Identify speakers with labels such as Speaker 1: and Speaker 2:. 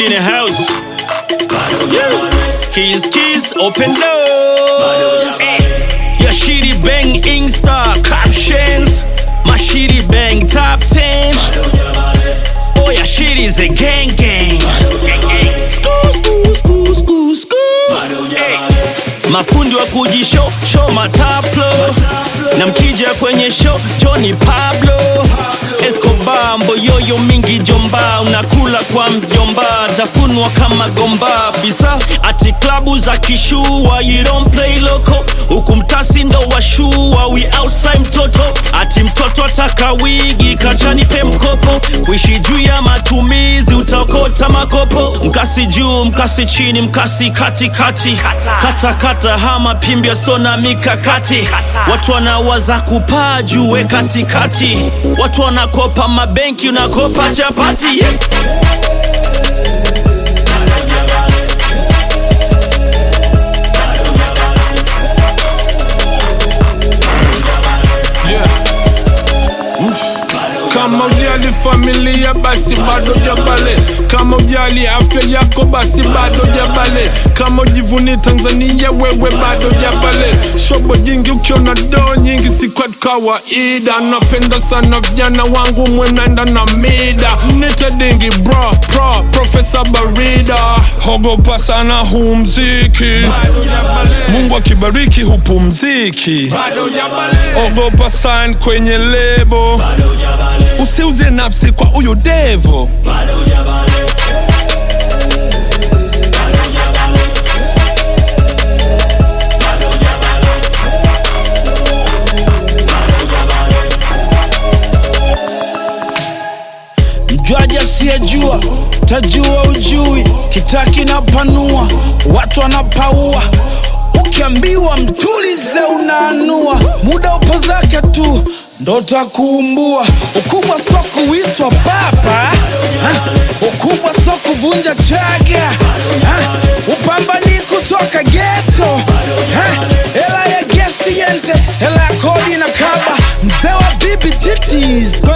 Speaker 1: Shit in the house. Yeah. Keys, keys, open doors. Your shitty bang Insta captions. My shitty bang top 10. Oh, your shit is a gang gang. School, school, school, school, school. Hey. Mafundi wa kujishow show mataplo na mkija kwenye show Johnny Pablo Escobar mboyoyo mingi jomba unakula kwa mjomba tafunwa kama gomba bisa ati klabu za kishua you don't play loco huku mtasi ndo washua we outside mtoto ati mtoto ataka wigi kachani pe mkopo kuishi juu ya matumizi utaokota makopo mkasi juu mkasi chini mkasi katikati kata kata hama pimbia sona mikakati watu wanawaza kupaa juu we katikati watu wanakopa mabenki unakopa chapati yeah.
Speaker 2: Kama ujali familia basi bado jabale, kama ujali afya yako basi bado jabale, kama ujivuni Tanzania wewe bado jabale. Shobo jingi ukiona doo nyingi si kwetu kawaida, napenda sana vijana wangu mwenenda na mida, nite dingi bro pro Profesa Barida, hogopa sana huu mziki, Mungu akibariki hupumziki, ogopa sign kwenye lebo usiuze nafsi kwa huyo devo
Speaker 3: mjwaji asiyejua tajua ujui kitaki na panua watu wanapaua ukiambiwa mtulize unaanua muda upo zake tu ndo takuumbua ukubwa so kuitwa baba ha? ukubwa so kuvunja chaga ha? upambani kutoka geto ha? hela ya gesti yente hela ya kodi na kaba mzee wa bibi titis